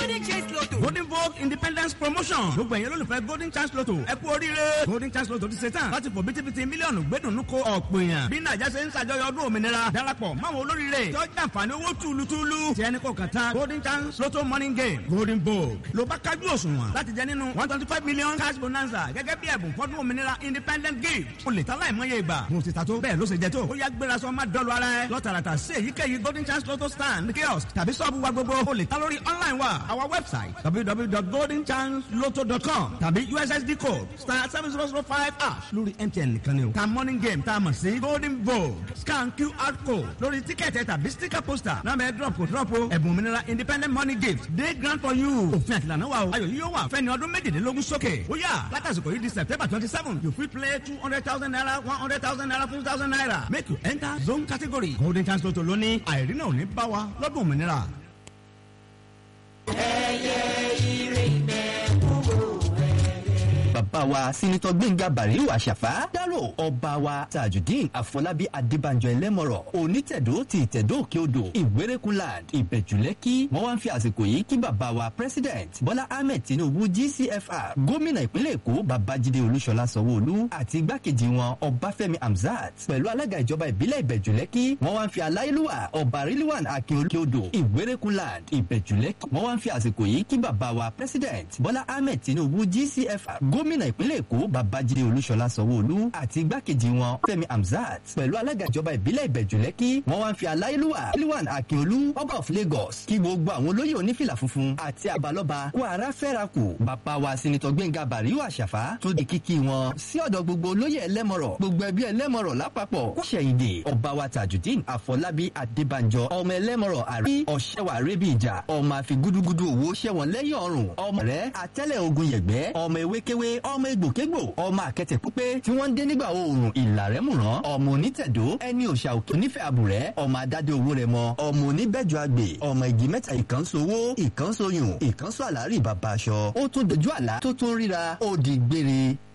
golden chance lotto. golden vogue independence promotion gbogbo ẹ̀yẹ́ lólùfẹ́ golden chance lotto ẹ kú oríire golden chance lotto ti ṣe tán láti fò bítíbitì mílíọ̀nù gbẹ́dùnú ko ọ̀pọ̀ èèyàn bí nàìjà ṣe ń ṣàjọyọ̀ ọdún òmìnira darapọ̀ máwọn olóríire tí ó jàǹfààní owó túlùtúlù tí ẹni kò kàn tán golden chance lotto morning game golden vogue ló bá kájú òṣùwọ̀n láti jẹ nínú one twenty five million cash bonanza gẹ́gẹ́ bí ẹ̀bùn fọ́dún òmìnira independent gift o lè ta láìmọye ìgbà mo ti ta tó bẹ́ẹ̀ ló ṣe jẹ tó ó yá gbéra sọ má dọ́lu ara ẹ lọ́tàràtà sí èyíkéyìí golden chance lotto stand kiosk tàbí sọ́ọ̀bù wa gbogbo o lè ta lórí online wa our website www.goldenchancelotto.com tàbí ussd code star seven zero zero five ash lórí mtn nìkan ni o ta morning game tá a mọ̀ sí golden vogue scan qr code lórí tíkẹ́ẹ̀tì tàbí sticker poster náà bẹ́ẹ̀ drop kò drop o ẹ̀bùn òmìnira independent money gift day grant for you òfin àtìlànà wa o ayọ̀ yìí yóò wà fẹ́ni ọdún méjìdínlógún sókè ó yà látàsìkò yìí di september twenty seven you fit play two hundred thousand naira one hundred thousand naira fifty thousand naira make you enter zone category golden chance lotto lónìí àìrínà ò ní bá wa lọ́dún òmìnira. bàbá wa sínítọ́ gbẹ̀ngà bàríwò àṣàfà dárò ọba wa tajudeen àfọlábí adébánjọ ẹlẹ́mọ̀rọ̀ onítẹ̀dó ti ìtẹ̀dó òkè odò ìwérékùnland ìbẹ̀jùlẹ́kì wọ́n wá ń fi àsìkò yìí kí bàbá wa president bọ́lá ahmed tinubu gcfr gómìnà ìpínlẹ̀ èkó babájídé olúṣọlá sanwó-olú àti igbákejì wọn ọbáfẹ́mi hamzat pẹ̀lú alága ìjọba ìbílẹ̀ ìbẹ̀jùlẹ́kì wọ́n wá ń fi aláìlúwà ọba rilwan akínolókè odò ìwérékùnland ìbẹ̀jùlẹ́kì wọ́n wá ń fi àsìkò yìí kí bàbá wa president bọ́lá ahmed tinubu gcfr gómìnà ìpínlẹ̀ èkó babájídé olúṣọlá sanwó-olú àti igbákejì wọn fẹ́mi hamzat pẹ̀lú alága ìjọba ìbílẹ̀ ìbẹ̀jùlẹ́kì wọ́n wá ń fi aláìlúwà rilwan akínolú ọba of lagos kí gbogbo àwọn olóyè onífìlà funfun àti àbálọ́ba kó ara fẹ́ra kù bàbá wa sinitọ́ gbẹ̀ngà bàríwò àṣàfà tó di kíkí wọn sí ọ̀dọ̀ gbogbo olóyè ẹlẹ́mọ̀rọ̀ gbogbo ẹbí ẹlẹ́mọ̀rọ̀ lápapọ̀ kó ṣẹ̀yìndè ọba wa tajudeen àfọlábí adébánjọ ọmọ ẹlẹ́mọ̀rọ̀ àrí ọ̀ṣẹ́wà rẹ́bí ìjà ọmọ àfi gúdúgúdú òwò ṣẹ̀wọ̀n lẹ́yìn ọ̀run ọmọ rẹ̀ àtẹ́lẹ̀ ogun yẹ̀gbẹ́ ọmọ ewékewé ọmọ egbòkégbò ọmọ àkẹtẹ̀ pípé tí wọ́n ń dé nígbà oòrùn ìlàrẹ́mùrán ọmọ onítẹ̀dó ẹni òòṣà òkè onífẹ̀ àbùrẹ́ ọmọ adádé owó rẹ̀ mọ ọmọ oníbẹ̀jọ àgbè ọmọ igi mẹ́ta ìkànsowó ìkànsoyùn ìkànso àlárí bàbá aṣọ ó tún dojú àlá tó tún ríra ó di gbére